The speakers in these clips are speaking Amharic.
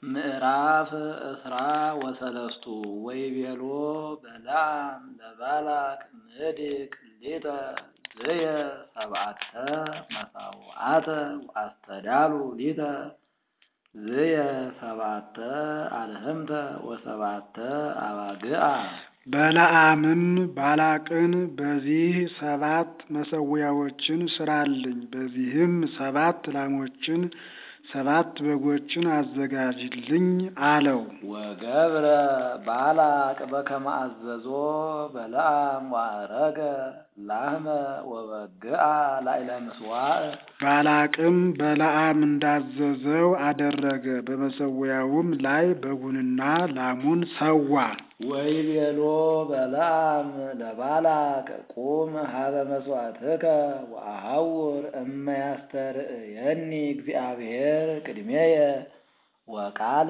ምዕራፍ እስራ ወሰለስቱ ወይቤሎ በለዓም ለባላቅ ንህድግ ሊተ ዝየ ሰብዓተ መሳውዓተ ወአስተዳሉ ሊተ ዝየ ሰብዓተ አልህምተ ወሰብዓተ አባግዓ። በለዓምም ባላቅን በዚህ ሰባት መሠዊያዎችን ሥራልኝ፣ በዚህም ሰባት ላሞችን ሰባት በጎችን አዘጋጅልኝ አለው። ወገብረ ባላቅ በከመ አዘዞ በለዓም ወአረገ ላህመ ወበግዓ ላዕለ ምጽዋዕ። ባላቅም በለዓም እንዳዘዘው አደረገ። በመሠዊያውም ላይ በጉንና ላሙን ሰዋ። ወይቤሎ በለዓም ለባላቅ ቁም ሀበ መሥዋዕትከ ወአሐውር እመ ያስተርእየኒ እግዚአብሔር ቅድሜየ ወቃለ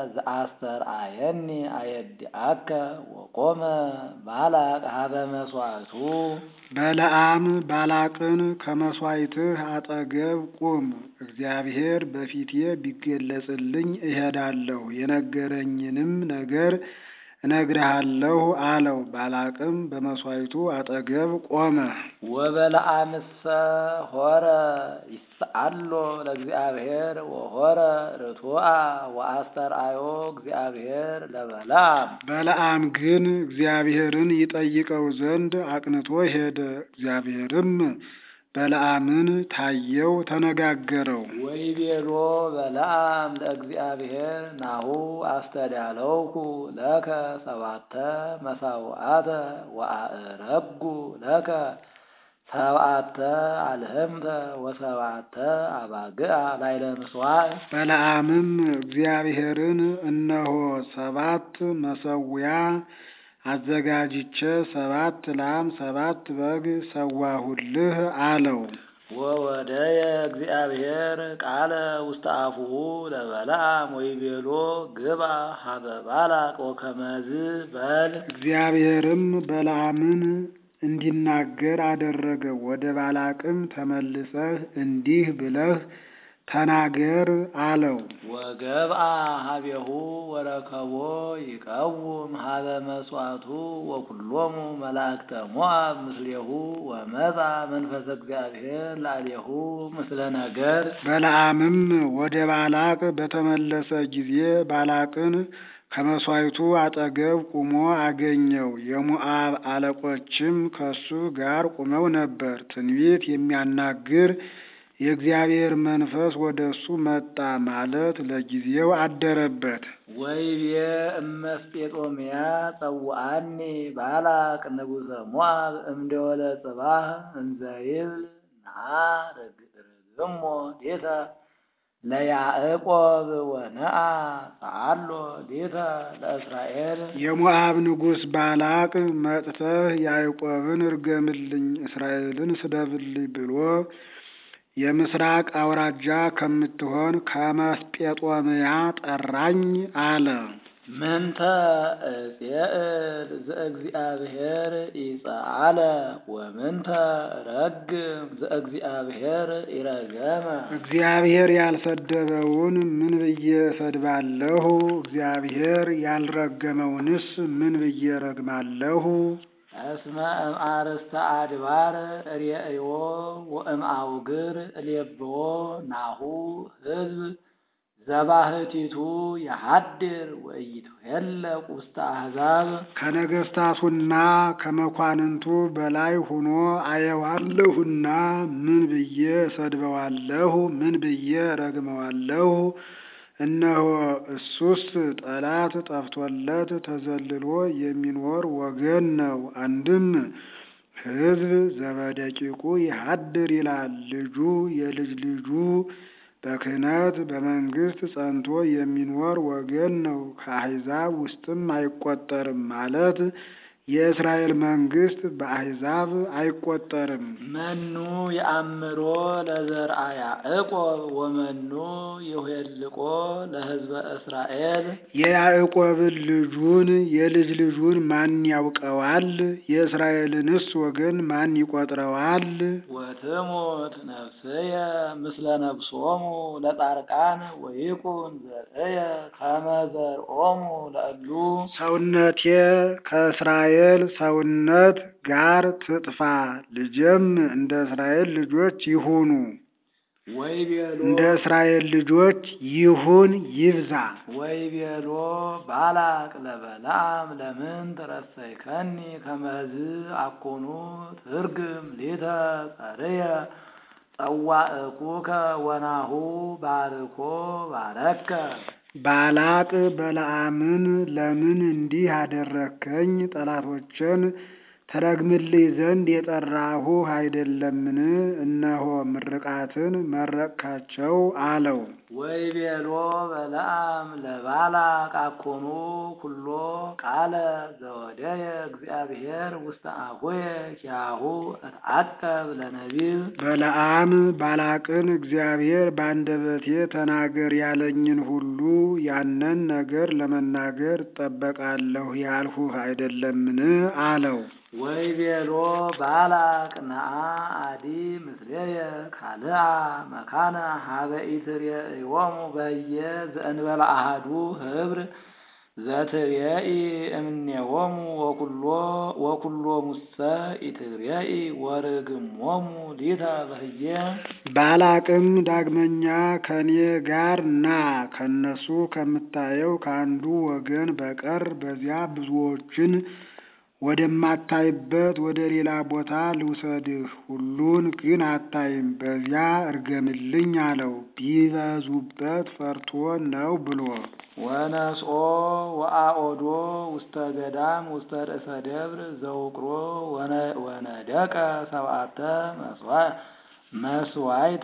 ዘአስተርአየኒ አየድአከ ወቆመ ባላቅ ሀበ መሥዋዕቱ። በለዓም ባላቅን ከመሥዋዕትህ አጠገብ ቁም፣ እግዚአብሔር በፊቴ ቢገለጽልኝ እሄዳለሁ፣ የነገረኝንም ነገር እነግርሃለሁ አለው። ባላቅም በመሥዋዕቱ አጠገብ ቆመ። ወበለዓምሰ ሆረ ይስአሎ ለእግዚአብሔር ወሆረ ርቱዐ ወአስተርአዮ እግዚአብሔር ለበለዓም። በለዓም ግን እግዚአብሔርን ይጠይቀው ዘንድ አቅንቶ ሄደ። እግዚአብሔርም በለዓምን ታየው፣ ተነጋገረው። ወይቤሎ በለዓም ለእግዚአብሔር ናሁ አስተዳለውኩ ለከ ሰባተ መሳውዓተ ወአእረጉ ለከ ሰብዓተ አልህምተ ወሰብዓተ አባግዓ ላዕለ ምጽዋዕ። በለዓምም እግዚአብሔርን እነሆ ሰባት መሠዊያ አዘጋጅቼ ሰባት ላም ሰባት በግ ሰዋሁልህ አለው። ወወደየ እግዚአብሔር ቃለ ውስተ አፉሁ ለበለዓም ወይቤሎ ግባ ሀበ ባላቅ ወከመዝ በል። እግዚአብሔርም በለዓምን እንዲናገር አደረገው። ወደ ባላቅም ተመልሰህ እንዲህ ብለህ ተናገር አለው። ወገብአ ሀቤሁ ወረከቦ ይቀውም ሀበ መሥዋዕቱ ወኩሎሙ መላእክተ ሞዓብ ምስሌሁ ወመጻ መንፈሰ እግዚአብሔር ላዕሌሁ ምስለ ነገር። በለዓምም ወደ ባላቅ በተመለሰ ጊዜ ባላቅን ከመሥዋዕቱ አጠገብ ቁሞ አገኘው። የሞዓብ አለቆችም ከሱ ጋር ቁመው ነበር። ትንቢት የሚያናግር የእግዚአብሔር መንፈስ ወደ እሱ መጣ ማለት ለጊዜው አደረበት። ወይቤ እመስጴጦምያ ጸውአኒ ባላቅ ንጉሠ ሞዓብ እምደወለ ጽባህ እንዘ ይብል ነአ ርግሞ ዴተ ለያዕቆብ ወነአ ጸአሎ ዴተ ለእስራኤል። የሞዓብ ንጉሥ ባላቅ መጥተህ ያዕቆብን እርገምልኝ፣ እስራኤልን ስደብልኝ ብሎ የምስራቅ አውራጃ ከምትሆን ከመስጴጦምያ ጠራኝ አለ። ምንተ እፄእል ዘእግዚአብሔር ይጸአለ ወምንተ ረግም ዘእግዚአብሔር ይረገመ። እግዚአብሔር ያልሰደበውን ምን ብዬ እሰድባለሁ? እግዚአብሔር ያልረገመውንስ ምን ብዬ ረግማለሁ? እስመ እምአርእስተ አድባር ርእዮ ወእምአውግር እሌብዎ ናሁ ሕዝብ ዘባህቲቱ የሀድር ወኢይትኄለቅ ውስተ አሕዛብ። ከነገሥታቱና ከመኳንንቱ በላይ ሆኖ አየዋለሁና ምን ብዬ እሰድበዋለሁ? ምን ብዬ ረግመዋለሁ? እነሆ እሱስ ጠላት ጠፍቶለት ተዘልሎ የሚኖር ወገን ነው። አንድም ሕዝብ ዘበደቂቁ ይሀድር ይላል። ልጁ የልጅ ልጁ በክህነት በመንግስት ጸንቶ የሚኖር ወገን ነው። ከአሕዛብ ውስጥም አይቆጠርም ማለት የእስራኤል መንግስት በአሕዛብ አይቆጠርም። መኑ የአምሮ ለዘርአ ያዕቆብ ወመኑ ይኄልቆ ለሕዝበ እስራኤል የያዕቆብን ልጁን የልጅ ልጁን ማን ያውቀዋል? የእስራኤልንስ ወገን ማን ይቆጥረዋል? ወትሙት ነፍስየ ምስለ ነፍሶሙ ለጻርቃን ወይኩን ዘርእየ ከመ ዘርኦሙ ለእሉ ሰውነቴ ከእስራኤል ሰውነት ጋር ትጥፋ፣ ልጄም እንደ እስራኤል ልጆች ይሁኑ። ወይቤሎ እንደ እስራኤል ልጆች ይሁን ይብዛ። ወይቤሎ ባላቅ ለበለዓም ለምን ትረሰይከኒ ከመዝ አኮኑ ትርግም ሊተ ጸርየ ጸዋእኩከ ወናሁ ባርኮ ባረከ ባላቅ በለዓምን ለምን እንዲህ አደረግከኝ? ጠላቶችን ተረግምልኝ ዘንድ የጠራሁህ አይደለምን? እነሆ ምርቃትን መረቅካቸው አለው። ወይቤሎ በለዓም ለባላቅ አኮኑ ኩሎ ቃለ ዘወደየ እግዚአብሔር ውስተ አፉየ ኪያሁ እትዐቀብ ለነቢብ በለዓም ባላቅን እግዚአብሔር በአንደበቴ ተናገር ያለኝን ሁሉ ያንን ነገር ለመናገር እጠበቃለሁ ያልሁህ አይደለምን? አለው። ወይቤሎ ባላቅ ነአ አዲ ምስሌየ ካልአ መካነ ሀበ ኢትሬእዮሙ በየ ዘእንበለ አሐዱ ህብር ዘትሬኢ እምኔዎሙ ወኩሎ ወኩሎ ሙሰ ኢትሬኢ ወርግሞሙ ሊተ በህየ ባላቅም ዳግመኛ ከኔ ጋር ና ከነሱ ከምታየው ከአንዱ ወገን በቀር በዚያ ብዙዎችን ወደማታይበት ወደ ሌላ ቦታ ልውሰድህ፣ ሁሉን ግን አታይም፣ በዚያ እርገምልኝ አለው። ቢበዙበት ፈርቶ ነው ብሎ ወነስኦ ወአኦዶ ውስተ ገዳም ውስተ ርእሰ ደብር ዘውቅሮ ወነደቀ ሰብአተ መስዋይተ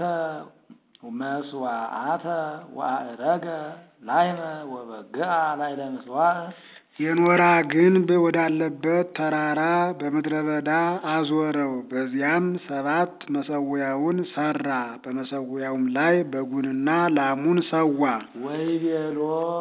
መስዋዕተ ወአእረገ ላይመ ወበግአ ላይለ ምስዋዕ የኖራ ግንብ ወዳለበት ተራራ በምድረ በዳ አዞረው። በዚያም ሰባት መሰዊያውን ሰራ። በመሰዊያውም ላይ በጉንና ላሙን ሰዋ። ወይቤሎ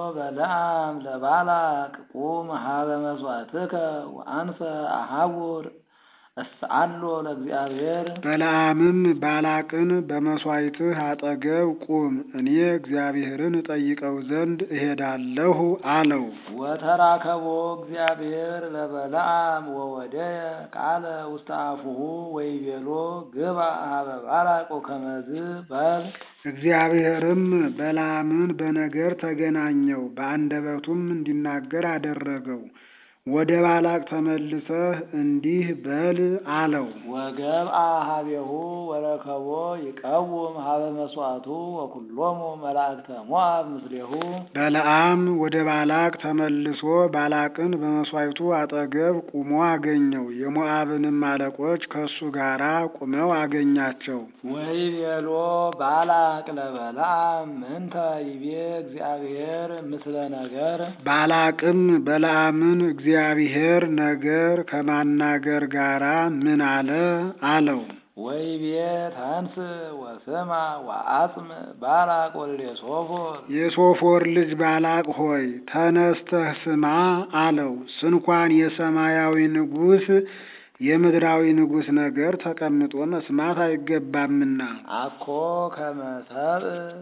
በለዓም ለባላቅ ቁም ሀበ መስዋዕትከ ወአንሰ አሐውር እስአሎ ለእግዚአብሔር በለዓምም ባላቅን በመሥዋዕትህ አጠገብ ቁም፣ እኔ እግዚአብሔርን እጠይቀው ዘንድ እሄዳለሁ አለው። ወተራከቦ እግዚአብሔር ለበለዓም ወወደየ ቃለ ውስተ አፉሁ ወይቤሎ ግባ ሀበ ባላቅ ወከመዝ በል እግዚአብሔርም በለዓምን በነገር ተገናኘው፣ በአንደበቱም እንዲናገር አደረገው። ወደ ባላቅ ተመልሰህ እንዲህ በል አለው። ወገብአ ሀቤሁ ወረከቦ ይቀውም ሀበ መስዋዕቱ ወኩሎሙ መላእክተ ሞዓብ ምስሌሁ በለዓም ወደ ባላቅ ተመልሶ ባላቅን በመሥዋዕቱ አጠገብ ቁሞ አገኘው። የሞዓብንም አለቆች ከእሱ ጋር ቁመው አገኛቸው። ወይቤሎ ባላቅ ለበለዓም ምንተ ይቤ እግዚአብሔር ምስለ ነገር ባላቅም በለዓምን እግዚአብሔር ነገር ከማናገር ጋራ ምን አለ አለው። ወይቤ ተንስ ወስማ ወአጽም ባላቅ ወልደ ሶፎር የሶፎር ልጅ ባላቅ ሆይ ተነስተህ ስማ አለው። ስንኳን የሰማያዊ ንጉሥ የምድራዊ ንጉሥ ነገር ተቀምጦ መስማት አይገባምና አኮ ከመ ሰብእ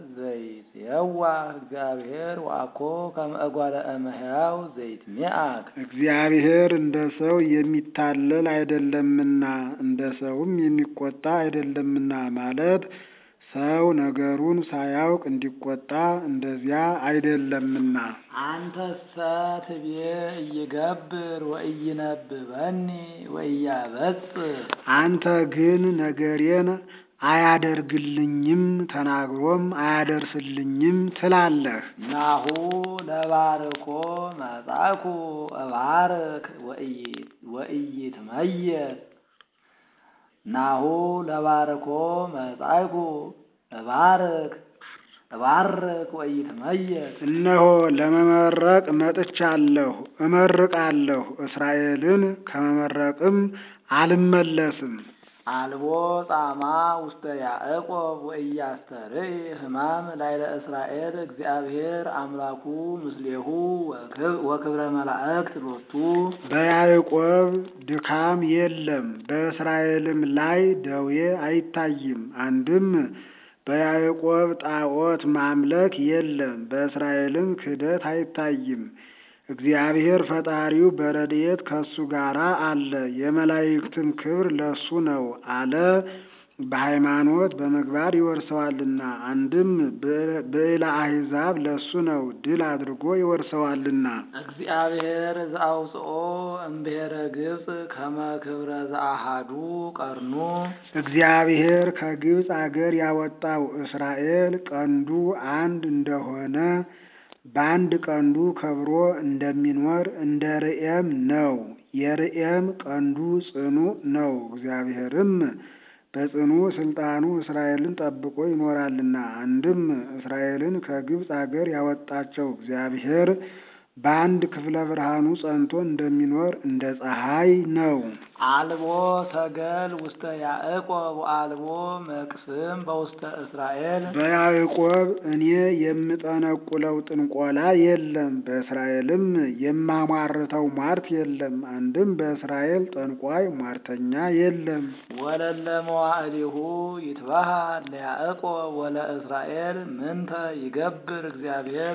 ዘይትየዋህ እግዚአብሔር ወአኮ ከመ እጓለ እመሕያው ዘይትሜአክ እግዚአብሔር እንደ ሰው የሚታለል አይደለምና እንደ ሰውም የሚቆጣ አይደለምና ማለት ሰው ነገሩን ሳያውቅ እንዲቆጣ እንደዚያ አይደለምና። አንተሰ ትቤ እይገብር ወእይነብበኒ ወእያበጽሕ አንተ ግን ነገሬን አያደርግልኝም ተናግሮም አያደርስልኝም ትላለህ። ናሁ ለባርኮ መጻእኩ እባርክ ወኢይትመየጥ ናሁ ለባርኮ መጻእኩ እባርክ እባርክ ወኢትመየጥ እነሆ ለመመረቅ መጥቻለሁ፣ እመርቃለሁ። እስራኤልን ከመመረቅም አልመለስም። አልቦ ጻማ ውስተ ያዕቆብ ወኢያስተርኢ ሕማም ላይለ እስራኤል እግዚአብሔር አምላኩ ምስሌሁ ወክብረ መላእክት ሎቱ በያዕቆብ ድካም የለም፣ በእስራኤልም ላይ ደዌ አይታይም። አንድም በያዕቆብ ጣዖት ማምለክ የለም፣ በእስራኤልም ክህደት አይታይም። እግዚአብሔር ፈጣሪው በረድኤት ከሱ ጋር አለ፣ የመላእክትም ክብር ለሱ ነው አለ። በሃይማኖት በምግባር ይወርሰዋልና። አንድም ብዕለ አሕዛብ ለሱ ነው፣ ድል አድርጎ ይወርሰዋልና። እግዚአብሔር ዘአውፅኦ እምብሔረ ግብፅ ከመ ክብረ ዘአሃዱ ቀርኑ እግዚአብሔር ከግብፅ አገር ያወጣው እስራኤል ቀንዱ አንድ እንደሆነ በአንድ ቀንዱ ከብሮ እንደሚኖር እንደ ርኤም ነው። የርኤም ቀንዱ ጽኑ ነው። እግዚአብሔርም በጽኑ ስልጣኑ እስራኤልን ጠብቆ ይኖራልና። አንድም እስራኤልን ከግብፅ አገር ያወጣቸው እግዚአብሔር በአንድ ክፍለ ብርሃኑ ጸንቶ እንደሚኖር እንደ ፀሐይ ነው። አልቦ ሰገል ውስተ ያዕቆብ ወአልቦ መቅስም በውስተ እስራኤል በያዕቆብ እኔ የምጠነቁለው ጥንቆላ የለም፣ በእስራኤልም የማሟርተው ሟርት የለም። አንድም በእስራኤል ጠንቋይ ሟርተኛ የለም። ወለለ መዋዕሊሁ ይትበሃል ለያዕቆብ ወለእስራኤል ምንተ ይገብር እግዚአብሔር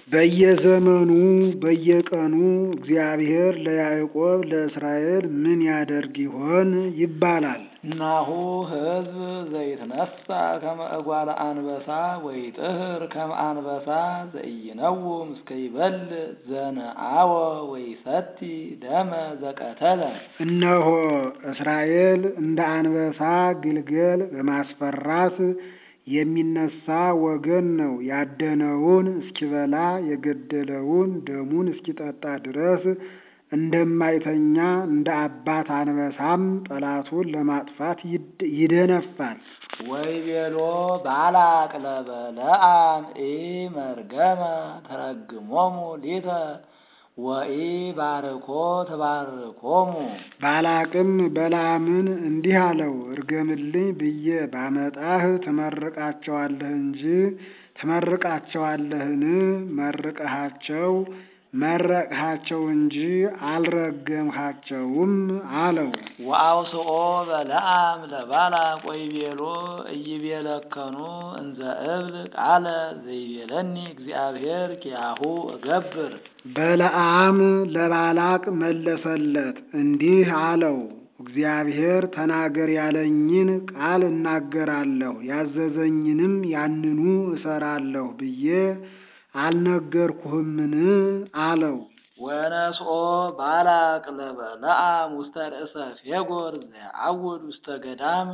በየዘመኑ በየቀኑ እግዚአብሔር ለያዕቆብ ለእስራኤል ምን ያደርግ ይሆን ይባላል። ናሁ ሕዝብ ዘይትነሳ ከመ እጓለ አንበሳ ወይጥህር ከመ አንበሳ ዘኢይነውም እስከ ይበልዕ ዘነአወ ወይሰቲ ደመ ዘቀተለ። እነሆ እስራኤል እንደ አንበሳ ግልገል በማስፈራት የሚነሳ ወገን ነው። ያደነውን እስኪበላ የገደለውን ደሙን እስኪጠጣ ድረስ እንደማይተኛ እንደ አባት አንበሳም ጠላቱን ለማጥፋት ይደነፋል። ወይቤሎ ባላቅ ለበለዓም ኢመርገመ ተረግሞሙ ሊተ ወኢ ባርኮ ተባርኮሙ። ባላቅም በለዓምን እንዲህ አለው፣ እርገምልኝ ብዬ ባመጣህ ትመርቃቸዋለህ እንጂ ትመርቃቸዋለህን? መርቀሃቸው መረቅሃቸው እንጂ አልረገምሃቸውም አለው። ወአውስኦ በለዓም ለባላቅ ወይቤሎ ኢይቤለከኑ እንዘ እብል ቃለ ዘይቤለኒ እግዚአብሔር ኪያሁ እገብር። በለዓም ለባላቅ መለሰለት እንዲህ አለው፣ እግዚአብሔር ተናገር ያለኝን ቃል እናገራለሁ፣ ያዘዘኝንም ያንኑ እሰራለሁ ብዬ አልነገርኩህምን? አለው። ወነስኦ ባላቅ ለበለዓም ውስተ ርእሰ ፌጎር ዘያዕውድ ውስተ ገዳም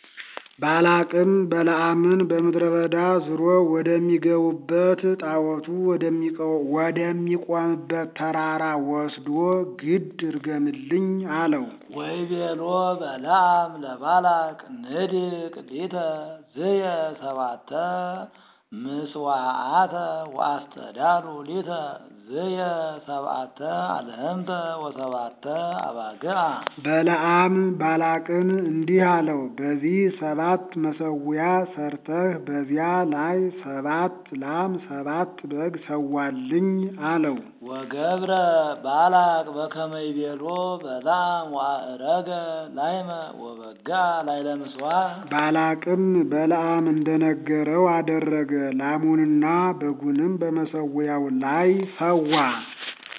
ባላቅም በለዓምን በምድረ በዳ ዝሮ ወደሚገቡበት ጣዖቱ ወደሚቆምበት ተራራ ወስዶ ግድ እርገምልኝ አለው። ወይቤሎ በለዓም ለባላቅ ንድቅ ሊተ ዝየ ሰባተ ምስዋዓተ ወአስተዳሉ ሊተ ዝየ ሰብአተ አልህምተ ወሰባተ አባግዓ። በለዓም ባላቅን እንዲህ አለው፣ በዚህ ሰባት መሰዊያ ሰርተህ በዚያ ላይ ሰባት ላም ሰባት በግ ሰዋልኝ አለው። ወገብረ ባላቅ በከመ ይቤሎ በለዓም ወአእረገ ላይመ ወበጋ ላይለ ምስዋዕ። ባላቅም በለዓም እንደነገረው አደረገ። ላሙንና በጉንም በመሰዊያው ላይ ሰዋ።